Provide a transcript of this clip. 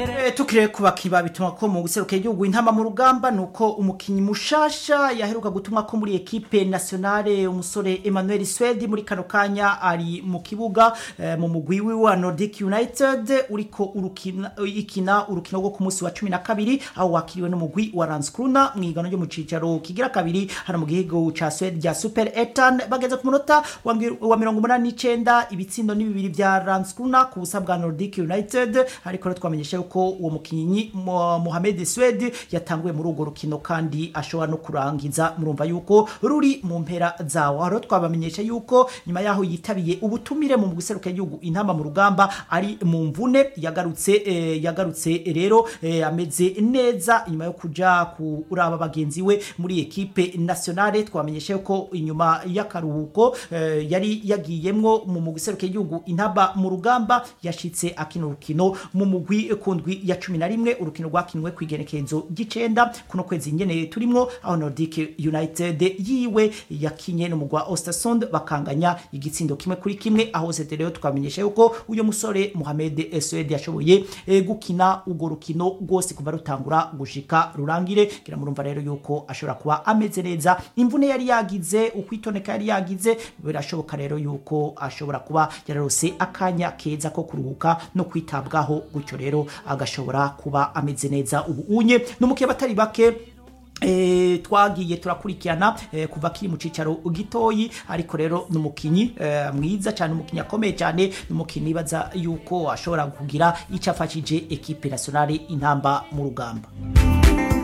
Eh, tukire kubakiba bituma ko mu guseruka igihugu intama mu rugamba nuko umukinyi mushasha yaheruka gutumwa ko muri equipe nationale umusore Emmanuel Swedi muri kano kanya ari mu kibuga eh, mu mugwi wiwe wa Nordic United uriko urukina ikina urukino rwo ku munsi wa 12 aho wakiriwe n'umugwi wa Landskrona mu igano ryo mu cicaro kigira kabiri hano mu gihugu ca Sweden rya Super Etan bageze ku munota wa ngi- wa 89 ibitsindo ni bibiri vya Landskrona ku busa bwa Nordic United ariko rero twamenyesha yuko uwo mukinyi Mo- Mohamed Swed yatanguye muri urwo rukino kandi ashobora no kurangiza murumva yuko ruri mu mpera zawo aho rero twabamenyesha yuko nyuma yaho yitabiye ubutumire mu guseruka igihugu intamba mu rugamba ari mu mvune yagarutse eh, yagarutse rero eh, ameze neza nyuma yo kuja kuraba bagenzi we muri ekipe nationale twamenyesha yuko inyuma y'akaruhuko eh, yari yagiyemwo mu guseruka igihugu intamba mu rugamba yashitse akina urukino mu mugwi kundwi ya cumi na rimwe urukino rwakinwe ku igenekerezo ry'icenda kuno kwezi nyene turimwo aho Nordic United yiwe yakinye n'umugwa Ostersund bakanganya igitsindo kimwe kuri kimwe aho sete rero twamenyesha yuko uyo musore Mohamed Swed yashoboye eh, gukina urwo rukino rwose kuva rutangura gushika rurangire kira murumva rero yuko ashobora kuba ameze neza imvune yari yagize ukwitoneka yari yagize birashoboka rero yuko ashobora kuba yararose akanya keza ko kuruhuka no kwitabwaho gutyo rero agashobora kuba ameze neza ubu unye n'umukiye batari bake E, twagiye turakurikirana e, kuva kiri mu cicaro gitoyi ariko rero numukinyi e, mwiza cyane umukinyi akomeye cyane numukinyi baza yuko ashobora kugira icyo afashije ekipe nationale intamba mu rugamba